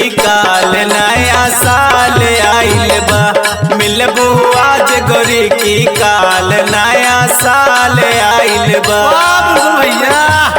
काल नया साल आइल बा मिलबू आज गोरी की काल नया साल आइल बा भैया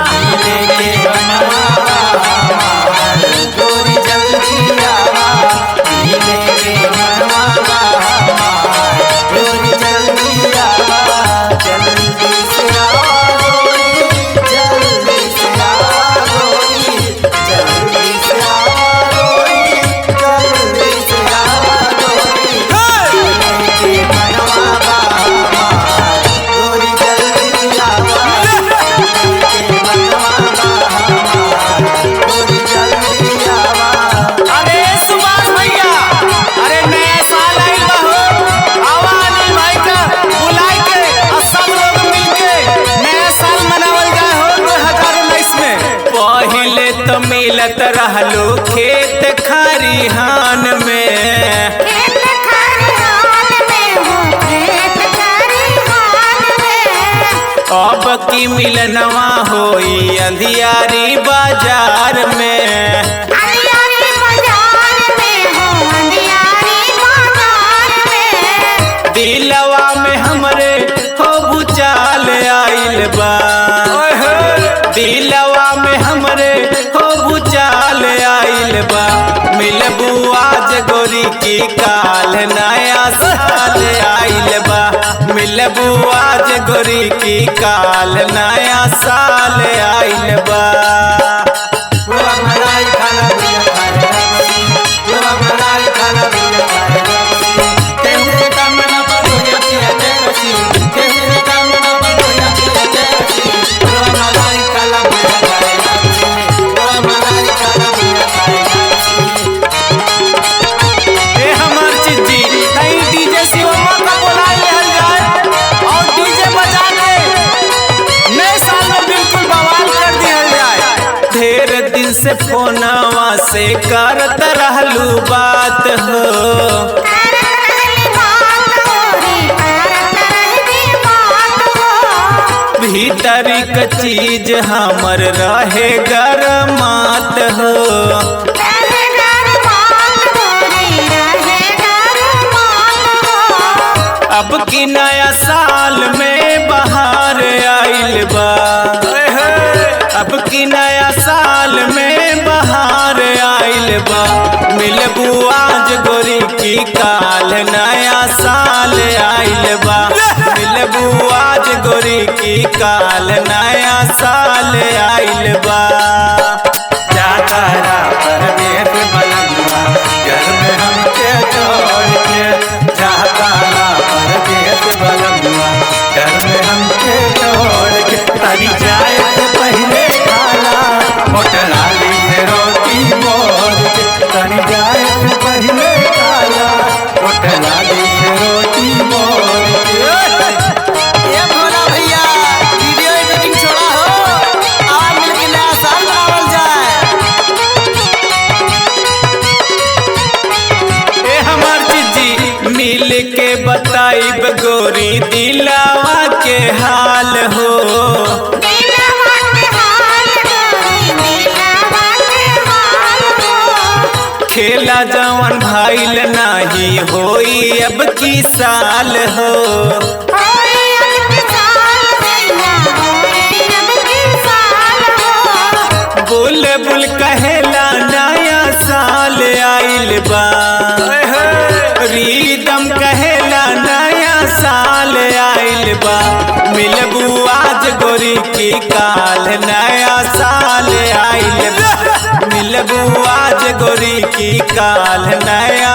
अरे सुभाष भैया अरे नया साल आइल बा हो आवा अनिल भाई का बुलाए के और सब लोग मिलके नया साल मनावल जाए हो 2019 में पहिले तो मिलत रहलो खेत खरिहान में खेत खरिहान में हूँ खेत खरिहान में अब की मिलनवा होई अंधियारी बाजार में अंधियारी बाजार में हूँ अंधियारी बाजार में दिलवा में हमरे हो भूचाल आइल बा दिलवा में हमरे हो भूचाल आइल बा मिलबू आज गोरी की काल नया साल आइल बा मिलबू आज गोरी की काल नया साल आइल बा ए हमार चिज्जी कहीं डीजे शिवम्मा का बुला लेहल जाए और डीजे बजा के नए साल में बिल्कुल बवाल कर दिहल जाए ढेर दिन से फोनवा से करत रहलू बात हो करत रहली बात गोरी करत रहली बात हो भीतरी क चीज हमर रहे गरमात हो रहे गरमात गोरी रहे गरमात हो अब की नया साल में बाहर आइल बा अब की नया साल में बाहर आइल बा मिलबू आज गोरी की काल नया साल आइल बा मिलबू आज गोरी की काल नया साल आइल बा जाता रा परदेस बनवा घर में हमके छोड़ के जाता रा परदेस बनवा घर में हमके छोड़ के तनी जाए से पहले खाला होटलाली से रोटी मोर के तनी जाए से पहले खाला होटलाली से रोटी मोर के ये भोला भैया वीडियो एडिटिंग छोड़ा हो और मिलके नया साल मनावल जाए ए हमार जीजी मिल के बताइब गोरी दिलावा के हाल हो दिलवा के हाल गोरी दिलवा के हाल हो खेला जवन भाईल नाही होई अब की साल हो होई अब की साल भैया होई अब की साल हो बुल बुल कहेला नया साल आइल बा रीदम कहेला नया साल आइल बा मिलबू आज गोरी की काल नया साल आइल बा मिलबू आज गोरी की काल नया